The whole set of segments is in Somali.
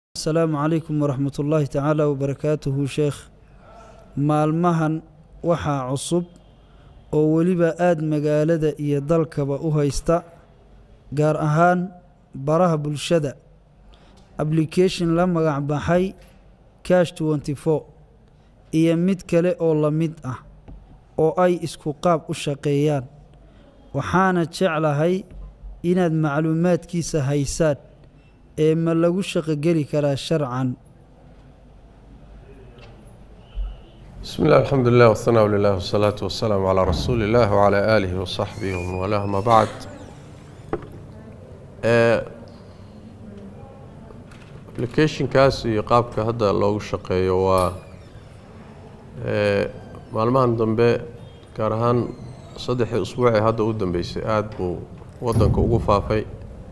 asalaamu calaykum waraxmat ullaahi tacaala wabarakaatuhu sheekh maalmahan waxaa cusub oo weliba aada magaalada iyo dalkaba u haysta gaar ahaan baraha bulshada application la magac baxay cash tenty four iyo mid kale oo la mid ah oo ay isku qaab u shaqeeyaan waxaana jeclahay inaad macluumaadkiisa haysaan ee ma lagu shaqogeli karaa sharcan bismi illah alxamdu lilah whanaa lilah wsalaatu wasalaamu calaa rasuuli illah wcalaa aalihi wasaxbihi waman walah ama bacd applicationkaas iyo qaabka hadda loogu shaqeeyo waa maalmahan dambe gaar ahaan saddexdii usbuucee hadda u dambeysay aada buu wadanka ugu faafay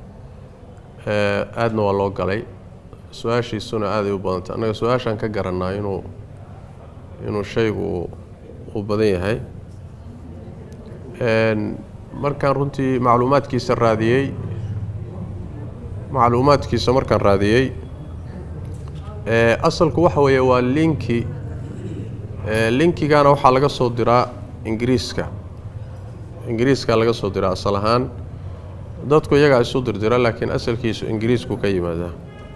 aadna waa loo galay su-aashiisuna aaday u badantay annaga su-aashaan ka garanaa inuu inuu shaygu uu badan yahay markaan runtii macluumaadkiisa raadiyey macluumaadkiisa markaan raadiyey asalku waxa weeye waa linki linkigana waxaa laga soo diraa ingiriiska ingiriiska laga soo diraa asal ahaan dadku iyagaa isu dirdira laakiin asalkiisu ingiriisku ka yimaadaa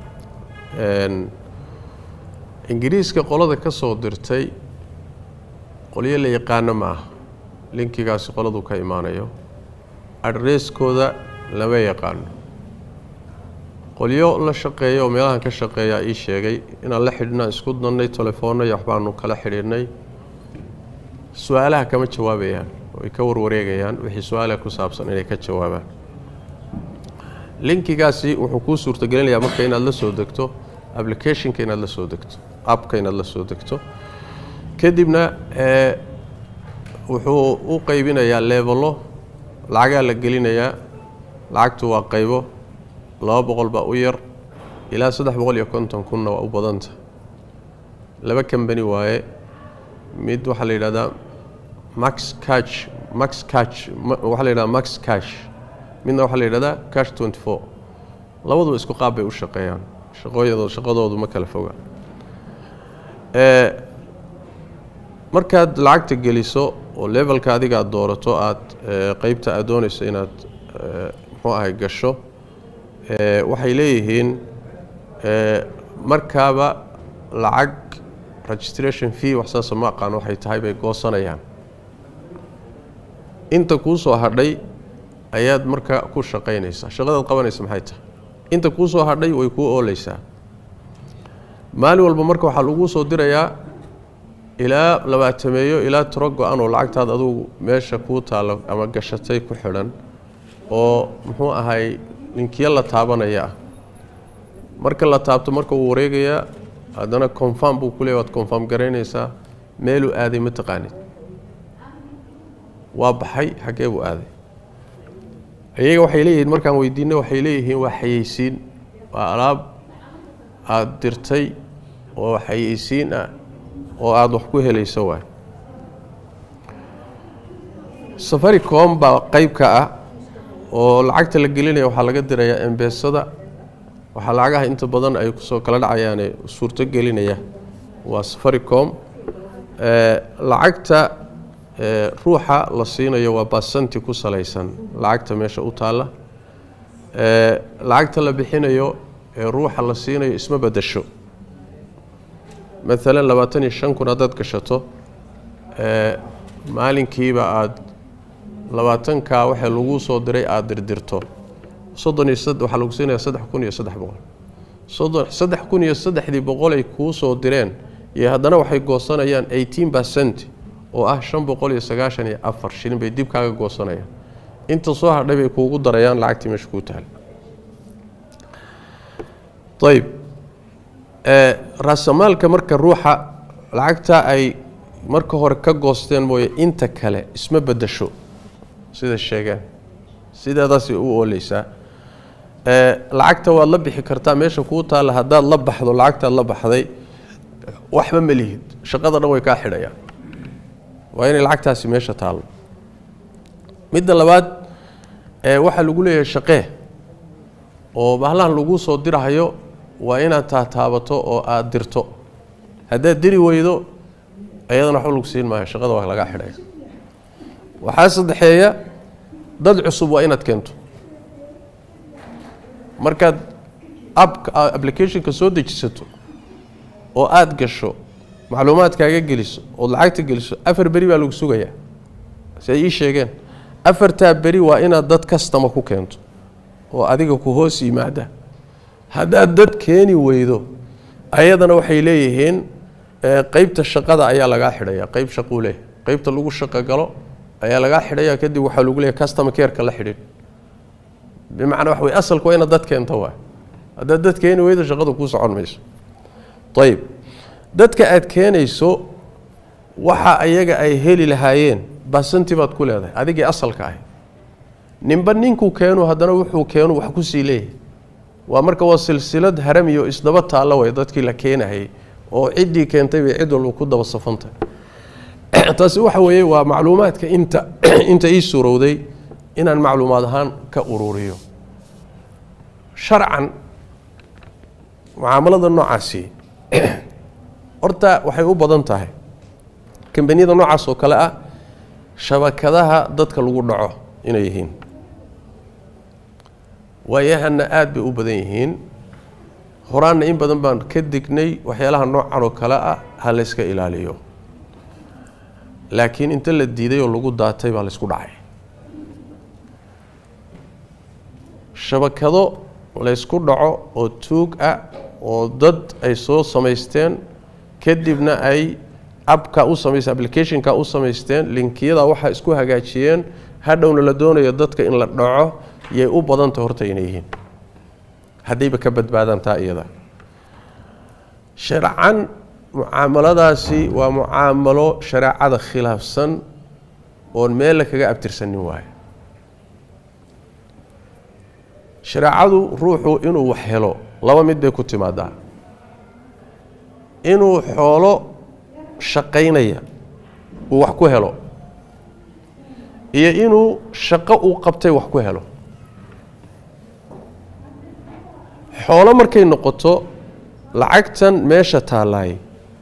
ingiriiska qolada ka soo dirtay qolyo la yaqaano ma ah linkigaasi qoladu ka imaanayo adresskooda lama yaqaano qolyo la shaqeeya oo meelahan ka shaqeeyaa ii sheegay inaan la xidhinaan isku dannay telefoonna iyo waxbaanu kala xidhiidhnay su-aalaha kama jawaabayaan way ka warwareegayaan wixii su-aalaha ku saabsan inay ka jawaabaan linkigaasi wuxuu kuu suurtagelinayaa marka inaad la soo degto applicationka inaad la soo degto appka inaad la soo degto kadibna wuxuu u qeybinayaa leevelo lacagaa la gelinayaa lacagtu waa qaybo laba boqol baa u yar ilaa saddex boqol iyo konton kunna waa u badanta laba kambani waaye mid waxaa la yidhahdaa max cash max cash waxaa la yidhahdaa max cash midna waxaa la yidhahdaa cash tenty four labaduba isku qaab bay u shaqeeyaan shaqooyado shaqadoodu ma kala foga markaad lacagta geliso oo levelka adiga aad doorato aada qeybta aad doonayso inaad muxuu ahay gasho waxay leeyihiin markaaba lacag registration fee wax saasa ma aqaan waxay tahay bay goosanayaan inta kuu soo hadhay ayaad marka ku shaqaynaysaa shaqadaad qabanaysa maxay tahay inta kuu soo hadhay way kuu ooleysaa maalin walba marka waxaa laguu soo dirayaa ilaa labaatameeyo ilaa tiro go-an oo lacagtaad adugu meesha kuu taalo ama gashatay ku xidhan oo muxuu ahay linkiyo la taabanaya ah marka la taabto marka wuu wareegayaa haddana confirm buu ku leey waad confirm garaynaysaa meeluu aaday ma taqaanid waa baxay xaggee buu aaday iyaga waxay leeyihiin markaan weydiinay waxay leeyihiin waa xayeysiin waa alaab aada dirtay oo xayeysiin ah oo aada wax ku helayso waay safaricom baa qeyb ka ah oo lacagta la gelinaya waxaa laga dirayaa embesada waxaa lacagaha inta badan ay kusoo kala dhacayaane suurto gelinaya waa safaricom lacagta ruuxa la siinayo waa basanti ku salaysan lacagta meesha u taalla lacagta la bixinayo ee ruuxa la siinayo isma bedasho maalan labaatan iyo shan kun haddaad gashato maalinkiiba aada labaatankaa waxa lagu soo diray aada dirdirto soddon iyo waxaa lagu siinaya saddex kun iyo saddex boqol soddon saddex kun iyo saddexdii boqolay kuu soo direen iyo haddana waxay goosanayaan eighteen percent oo ah shan boqol iyo sagaashan iyo afar shilin bay dib kaaga goosanayaan inta soo hadhay bay kuugu darayaan lacagtii meesha kuu taal ayb raasamaalka marka ruuxa lacagta ay marka hore ka goosteen mooye inta kale isma bedasho sida sheegeen sideedaasay u ooleysaa lacagta waad la bixi kartaa meesha kuu taalla haddaad la baxdo lacagtaad la baxday waxba ma lihid shaqada dhan way kaa xidhayaan waa inay lacagtaasi meesha taallo midda labaad waxaa lagu leeyahay shaqee oo bahlahan lagu soo dirahayo waa inaad taataabato oo aada dirto haddaad diri weydo ayadana waxba lagu siin maayo shaqada waa lagaa xidhaya waxaa saddexeeya dad cusub waa inaad keento markaad ab applicationka soo dejisato oo aada gasho macluumaadkaaga geliso ood lacagta geliso afar beri baa lagu sugayaa si ay ii sheegeen afartaa beri waa inaad dad kastama ku keento oo adiga ku hoos yimaada haddaad dad keeni weydo ayadana waxay leeyihiin qeybta shaqada ayaa lagaa xidhaya qeyb shaquu leeyahy qeybta lagu shaqo galo ayaa lagaa xidhaya kadib waxaa lagu leeyahy customer careka la xidhin bimacnaa waxa wey asalku waa inaad dad keento waay haddaad dad keeni weydo shaqadu kuu socon mayso ayib dadka aad keenayso waxa ayaga ay heli lahaayeen basanti baad ku leedahay adigii asalka ahy ninba ninkuu keenu haddana wuxuu keenu wax kusii leeyahay waa marka waa silsilad haramiyo isdaba taalla way dadkii la keenahayay oo ciddii keentay bay cid walba ku daba safantay taasi waxa weeye waa macluumaadka inta inta ii suurowday inaan macluumaad ahaan ka ururiyo sharcan mucaamalada noocaasi horta waxay u badan tahay kambaniyada noocaas oo kale ah shabakadaha dadka lagu dhaco inay yihiin waayahana aada bay u badan yihiin horaanna in badan baan ka dignay waxyaalaha noocan oo kale ah ha layska ilaaliyo laakiin inta la diiday oo lagu daatay baa laysku dhacay shabakado laysku dhaco oo tuug ah oo dad ay soo samaysteen kadibna ay abka u samaysteen applicationka u samaysteen linkiyada waxaa isku hagaajiyeen hadhowna la doonayo dadka in la dhaco yay u badanta horta inay yihiin haddayba ka badbaadaan taa iyada sharcan mucaamaladaasi waa mucaamalo shareecada khilaafsan oon meella kaga abtirsanin waayo shareecadu ruuxu inuu wax helo laba mid bay ku timaadaa inuu xoolo shaqaynaya uu wax ku helo iyo inuu shaqo uu qabtay wax ku helo xoolo markay noqoto lacagtan meesha taallaay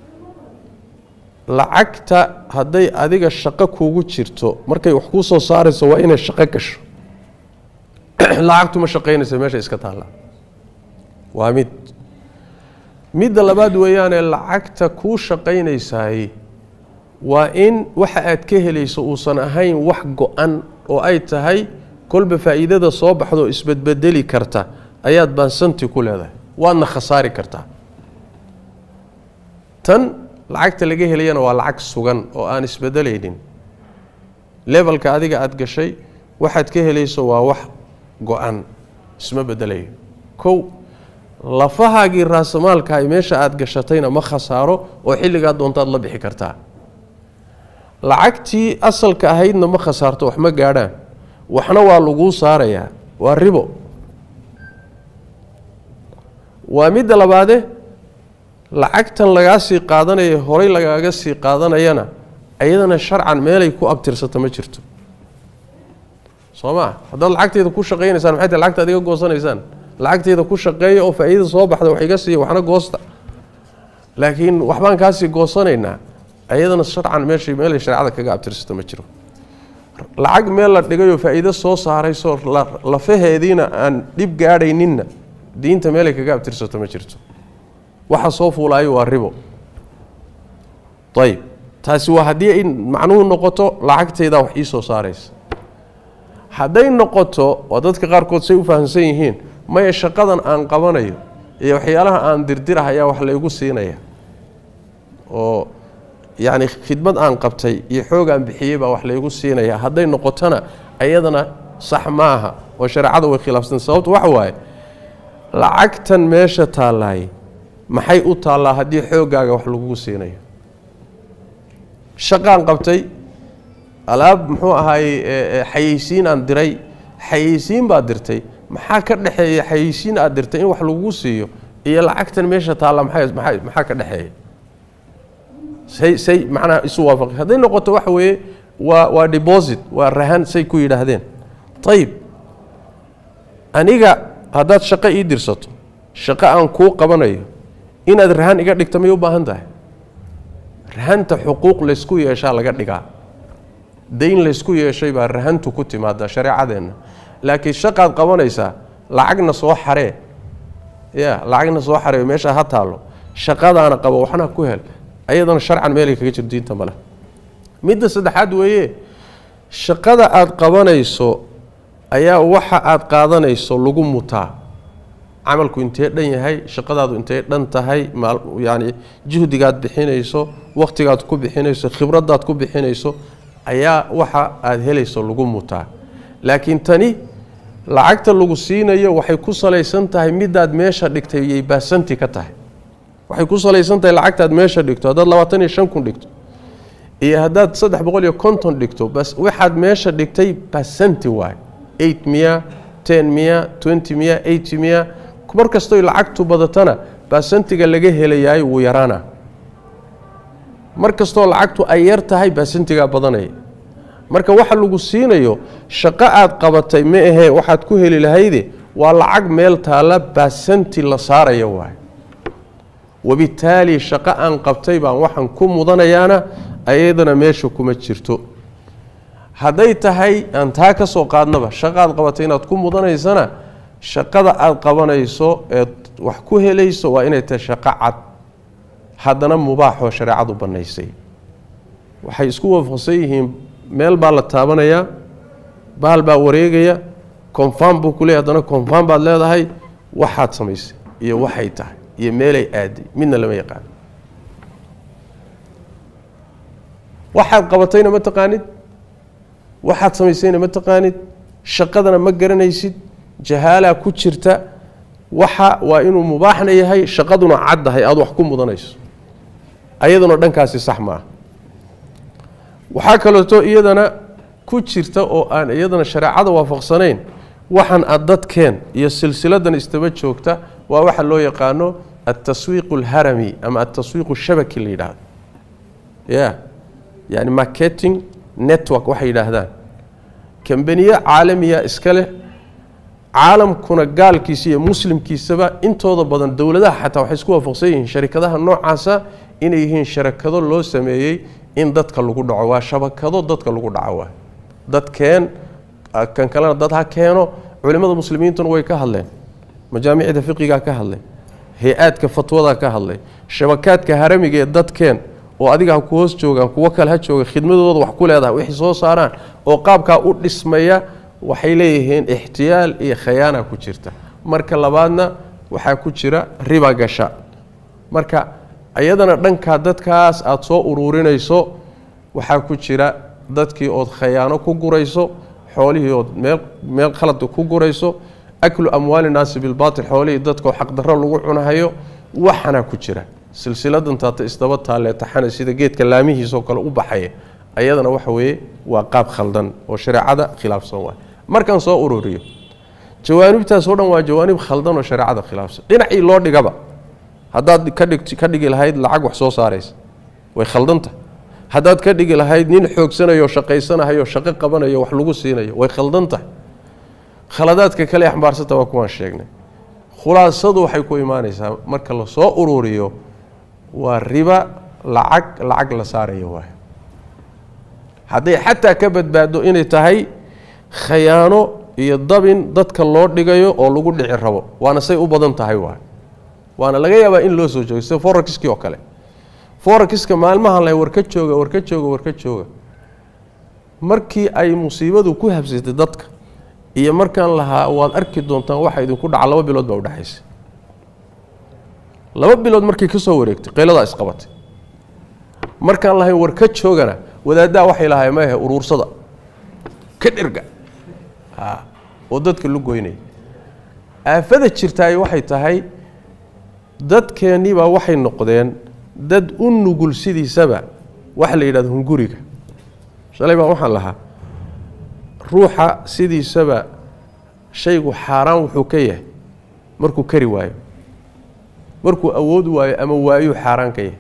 lacagta hadday adiga shaqo kuugu jirto markay wax kuu soo saarayso waa inay shaqo gasho lacagtu ma shaqaynaysa meesha iska taalla waa mid midda labaad weeyaane lacagta kuu shaqaynaysaay waa in waxa aad ka helayso uusan ahayn wax go-an oo ay tahay kolba faa'iidada soo baxdo isbedbedeli karta ayaad baansanti ku leedahay waadna khasaari kartaa tan lacagta laga helayana waa lacag sugan oo aan isbedelaynin lebalka adiga aada gashay waxaad ka helayso waa wax go-an isma bedelayo kow lafahaagii raasamaalkahay meesha aada gashatayna ma khasaaro oo xilligaa doontaad la bixi kartaa lacagtii asalka ahaydna ma khasaarto wax ma gaadhaan waxna waa laguu saarayaa waa ribo waa midda labaade lacagtan lagaa sii qaadanaya horay lagaaga sii qaadanayana ayadana sharcan meelay ku abtirsata ma jirto soo maa haddaad lacagteeda ku shaqaynaysaan maxay tahay lacagta adiga goosanaysaan lacagteeda ku shaqeeya oo faa'iida soo baxda wax iga siiya waxna goosta laakiin waxbaan kaasii goosanaynaa ayadana sharcan meeshay meelay shareecada kaga abtirsato ma jiro lacag meel la dhigayoo faa'iido soo saarayso lafaheediina aan dhib gaadhayninna diinta meelay kaga abtirsato ma jirto waxa soo fuulaayo waa ribo ayib taasi waa haddii ay macnuhu noqoto lacagtaydaa wax ii soo saaraysa hadday noqoto waa dadka qaarkood say u fahamsan yihiin maya shaqadan aan qabanayo iyo waxyaalaha aan dirdirah ayaa wax laygu siinaya oo yacni khidmad aan qabtay iyo xoog aan bixiyey baa wax laygu siinaya hadday noqotona ayadana sax maaha oo shareecada way khilaafsan sababtu waxa waaye lacagtan meesha taallaay maxay u taallaa haddii xooggaaga wax lagugu siinayo shaqaan qabtay alaab muxuu ahaayey xayeysiin aan diray xayeysiin baad dirtay maxaa ka dhexeeya xayeysiin aad dirtay in wax lagugu siiyo iyo lacagtan meesha taalla maxay maxaa maxaa ka dhexeeya say say macnaha isu waafaqay hadday noqoto waxa weeye waa waa deposit waa rahan say ku yidhaahdeen ayib aniga haddaad shaqo ii dirsato shaqo aan kuu qabanayo inaad rahan iga dhigta may u baahan tahay rahanta xuquuq laysku yeeshaa laga dhigaa dayn laysku yeeshay baa rahantu ku timaada shareecadeenna laakiin shaqaad qabanaysaa lacagna soo xaree ya lacagna soo xaree meesha ha taallo shaqadaana qabo waxna ku hel ayadana sharcan meelay kaga jiro diinta male midda saddexaad weeye shaqada aada qabanayso ayaa waxa aada qaadanayso lagu mutaa camalku intee dhan yahay shaqadaadu intay dhan tahay yani juhdigaad bixinayso wakhtigaad ku bixinayso khibradaad ku bixinayso ayaa waxa aada helayso lagu mutaa laakiin tani lacagta lagu siinayo waxay ku salaysan tahay midaad meesha dhigtay yay baasanti ka tahay waxay ku salaysan tahay lacagtaad meesha dhigto haddaad labaatan iyo shan kun dhigto iyo haddaad saddex boqol iyo konton dhigto bas waxaad meesha dhigtay basanti waay eight miya ten miya twenty miya eighty miya mar kastoy lacagtu badatana baasantiga laga helayaay wuu yaraana mar kastoo lacagtu ay yar tahay baasantigaa badanaya marka waxa lagu siinayo shaqo aad qabatay ma ahee waxaad ku heli lahayde waa lacag meel taalla baasanti la saaraya waay wabittaali shaqo aan qabtay baan waxaan ku mudanayaana ayadana meesha kuma jirto hadday tahay aan taa ka soo qaadnaba shaqaad qabatay inaad ku mudanaysana shaqada aada qabanayso eed wax ku helayso waa inay tahay shaqo cad haddana mubaaxoo shareecadu bannaysay waxay isku waafaqsan yihiin meel baa la taabanayaa baal baa wareegaya confam buu ku leey haddana confam baad leedahay waxaad samaysay iyo waxay tahay iyo meelay aaday midna lama yaqaano waxaad qabatayna ma taqaanid waxaad samaysayna ma taqaanid shaqadana ma garanaysid jahaalaa ku jirta waxa waa inuu mubaaxna yahay shaqaduna caddahay aada wax ku mudanayso ayaduna dhankaasi sax maaha waxaa kaleeto iyadana ku jirta oo aan iyadana shareecada waafaqsanayn waxan aad dadkeen iyo silsiladan istaba joogta waa waxa loo yaqaano altaswiiq alharami ama altaswiiq shabaki la yidhaahdo ya yani marketing network waxay yidhaahdaan kambaniye caalamiya iska leh caalamkuna gaalkiisa iyo muslimkiisaba intooda badan dowladaha xataa waxay isku waafaqsan yihiin sharikadaha noocaasa inay yihiin sharakado loo sameeyey in dadka lagu dhaco waa shabakado dadka lagu dhaco waa dadkeen kan kalena dad ha keeno culimmada muslimiintuna way ka hadleen majaamicda fiqigaa ka hadleen hay-aadka fatwadaa ka hadlay shabakaadka haramiga ee dadkeen oo adiga ha ku hoos joogaan kuwo kale ha jooga khidmadooda wax ku leedahay wixii soo saaraan oo qaabkaa u dhismaya waxay leeyihiin ixtiyaal iyo khayaana ku jirta marka labaadna waxaa ku jira riba gasha marka iyadana dhankaa dadkaas aada soo uruurinayso waxaa ku jira dadkii ood khayaano ku gurayso xoolihii ood meel meel khalad ku gurayso aklu amwaali naasi bilbaatil xoolihii dadkoo xaqdarro lagu cunahayo waxana ku jira silsiladan taata isdaba taalee taxana sida geedka laamihiisoo kale u baxaya ayadana waxa weeye waa qaab khaldan oo shareecada khilaafsan waay markaan soo ururiyo jawaanibtaas oo dhan waa jawaanib khaldan oo shareecada khilaafsan dhinacii loo dhigaba haddaad ka dhig ka dhigi lahayd lacag wax soo saaraysa way khaldanta haddaad ka dhigi lahayd nin xoogsanayo shaqaysanahayo shaqo qabanayo wax lagu siinayo way khaldan tahay khaladaadka kale axmbaarsanta waa kuwaan sheegnay khulaasadu waxay ku imaanaysaa marka la soo ururiyo waa riba lacag lacag la saarayo waay hadday xataa ka badbaado inay tahay khayaano iyo dabin dadka loo dhigayo oo lagu dhici rabo waana say u badan tahay waay waana laga yaabaa in loo soo joogo sida forakiskii oo kale forakiska maalmahan la warka jooga warka jooga warka jooga markii ay musiibadu ku habsatay dadka iyo markaan lahaa waad arki doontaan waxa idinku dhaca laba bilood baa udhexaysa laba bilood markay ka soo wareegtay qayladaa isqabatay markaan lahayn war ka joogana wadaaddaa waxay lahay maahe uruursada ka dherga oo dadka lu goynaya aafada jirtaay waxay tahay dadkeennibaa waxay noqdeen dad u nugul sidiisaba waxa la yidhahdo hunguriga shalay baa waxaan lahaa ruuxa sidiisaba shaygu xaaraan wuxuu ka yahay markuu kari waayo markuu awood waayo ama waayuu xaaraan ka yahay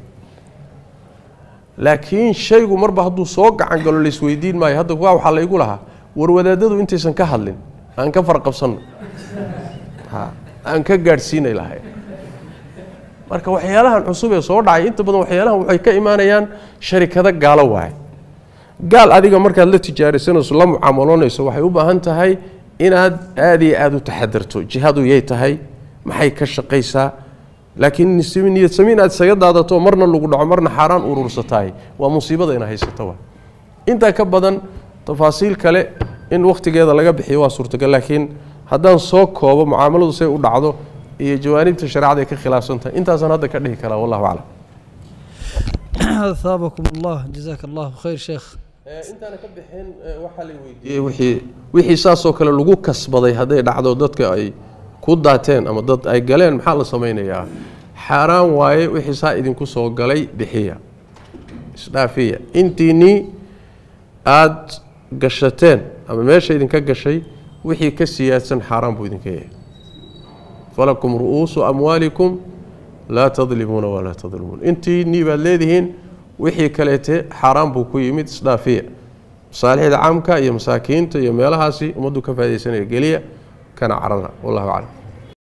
laakiin shaygu marba hadduu soo gacan galo laisweydiin maayo hadda kuwaa waxaa laygu lahaa war wadaadadu intaysan ka hadlin aan ka farqabsanno aan ka gaadhsiinay lahay marka waxyaalahan cusub ee soo dhacay inta badan waxyaalahan waxay ka imaanayaan sharikado gaalo waaye gaal adiga markaad la tijaarisanayso la mucaamaloonayso waxay u baahan tahay inaad aada iyo aada u taxadarto jihadu yay tahay maxay ka shaqaysaa laakiin niyad sami inaad isaga daadato marna lagu dhaco marna xaaraan urursataay waa musiibada ina haysato wa intaa ka badan tafaasiil kale in wakhtigeeda laga bixiyo waa suurtagal laakiin haddaan soo koobo mucaamaladu say u dhacdo iyo jawaanibta shareecada ay ka khilaafsantahay intaasaan hadda ka dhihi karaa wallahu aclam haabakum allah jazaaka allahu khayr sheekh intaana ka bixin waxaa la weydiiyey wixii wixii saasoo kale lagu kasbaday hadday dhacdo dadka ay ku daateen ama dad ay galeen maxaa la samaynayaa xaaraan waaye wixii saa idinku soo galay bixiya isdhaafiya intiinii aada gashateen ama meesha idinka gashay wixii ka siyaadsan xaaraan buu idinka yahay falakum ru'uusu amwaalikum laa tadlimuuna walaa tadlimuun intiinii baad leedihiin wixii kaleete xaaraan buu ku yimid isdhaafiya masaalixda caamka iyo masaakiinta iyo meelahaasi ummaddu ka faa'idaysanaya geliya kana carara wallahu aclam